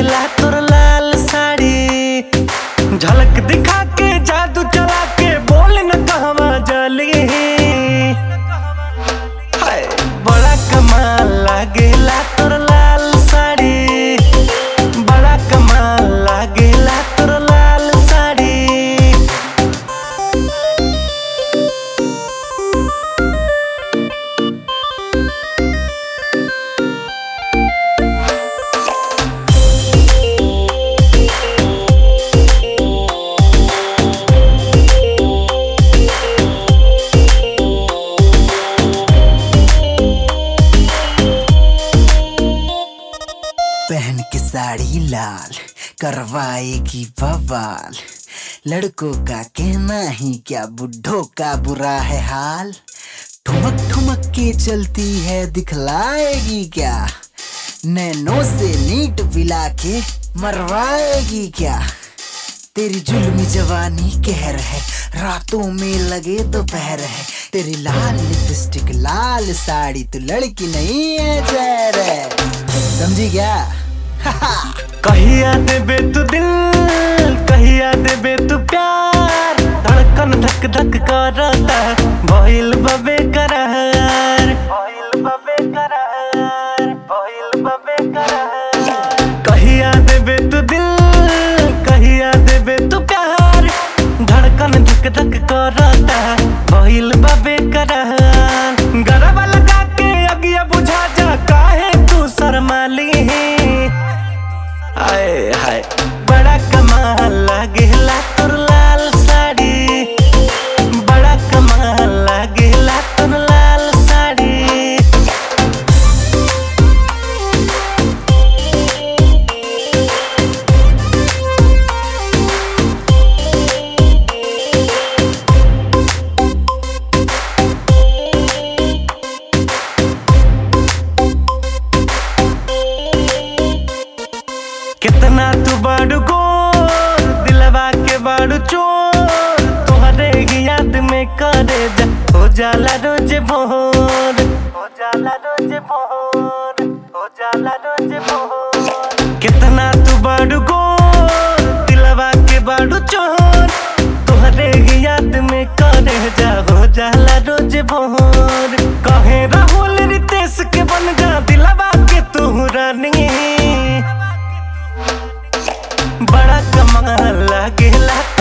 लागेला तोर लाल साड़ी झलक दिखा के जादू चला के बोल न कहवा जली हाय बड़ा कमाल लागेला तोर लाल साड़ी बड़ा कमाल लागेला तोर लाल साड़ी पहन के साड़ी लाल करवाएगी बवाल लड़कों का कहना ही क्या बुढ़ों का बुरा है हाल ठुमक ठुमक के चलती है दिखलाएगी क्या नैनो से नीट पिला के मरवाएगी क्या तेरी जुल्मी जवानी कहर है रातों में लगे दोपहर है तेरी लाल लिपस्टिक लाल साड़ी तू लड़की नहीं है जहर है समझी क्या कहिया देबे तू दिल कहिया देबे तू प्यार धड़कन धक धक करता भइल बबे करार भइल बबे करार भइल बबे करार कहिया देबे तू दिल कहिया देबे तू प्यार धड़कन धक धक करता भइल बबे करार गरबा लगा के अगिया बुझा जा काहे तू शर्माली आए हाय बड़ा कमाल लागेला तोर लाल साड़ी बड़ा कमाल लागेला तोर लाल साड़ी कितना तू बड़ गोर दिलवा के बड़ चोर तोहरे ही याद में करे जा हो जाला रोज भोर हो जाला रोज भोर हो जाला रोज भोर कितना तू बड़ गोर दिलवा के बड़ चोर तोहरे ही याद में करे जा हो जाला रोज भोर कहे राहुल रितेश के बन जा दिलवा के तू रानी बड़ा कमाल लागेला